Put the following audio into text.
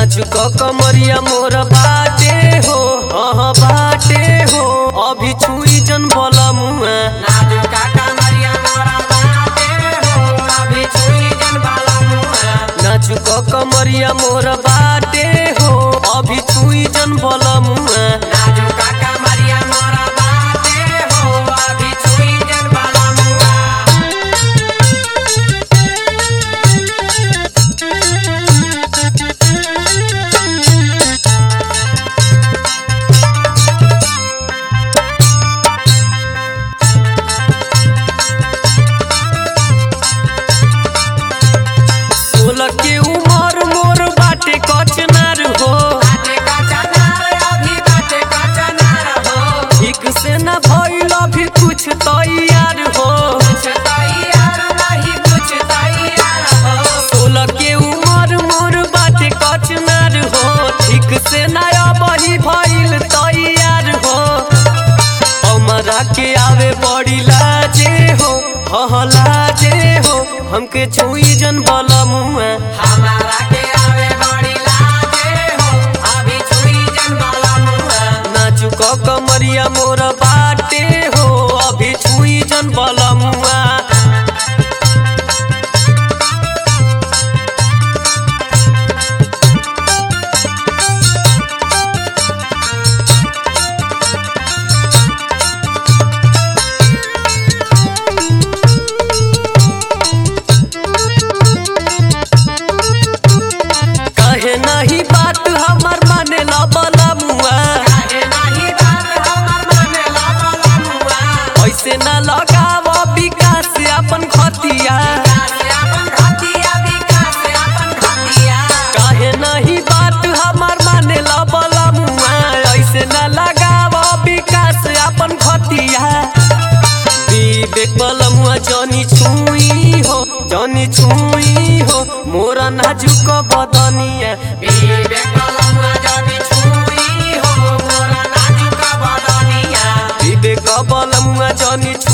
नाजुक कमरिया मोर बाटे हो हाँ बाटे हो अभी छुई जन बोला मुआ नाजुका कमरिया मोरा बाटे हो अभी छुई जन बाला मुआ नाजुक कमरिया मोर बाटे हो अभी छुई जन बोला मुआ नाजुका कमरिया मोरा बाटे हो अभी छुई जन बाला मुआ सोलह के उमर मोर बाटे कचनार हो बाटे का चनार अभी बाटे का चनार हो ठीक से न भइल अभी कुछ तैयार हो कुछ तैयार नहीं कुछ तैयार हो सोलह के उमर मोर बाटे कचनार हो ठीक से नया बही भइल तैयार हो हमरा के आवे बड़ी लाजे हो हह लाजे हो हमके छुई जन बला मुआ हमारा के आवे बड़ी लाजे हो अभी छुई जन बाला मुआ नाजुक कमरिया मोर बाटे हो अभी छुई जन बला मुआ कहे नहीं बात हमर माने ला बला मुआ काहे नहीं बात हमर माने ला बाला मुआ ऐसे न लगाव विकास अपन खतिया विकास अपन खतिया विकास अपन खतिया कहे नहीं बात हमर माने ला बला मुआ ऐसे न लगाव विकास अपन खतिया विवेक बलमुआ जनी छुई हो जनी छुई हो मोरा नाजुक बदनिया विवेक बलमुआ जदी छुई हो मोरा नाजुका बदनिया विवेक बलमुआ जनी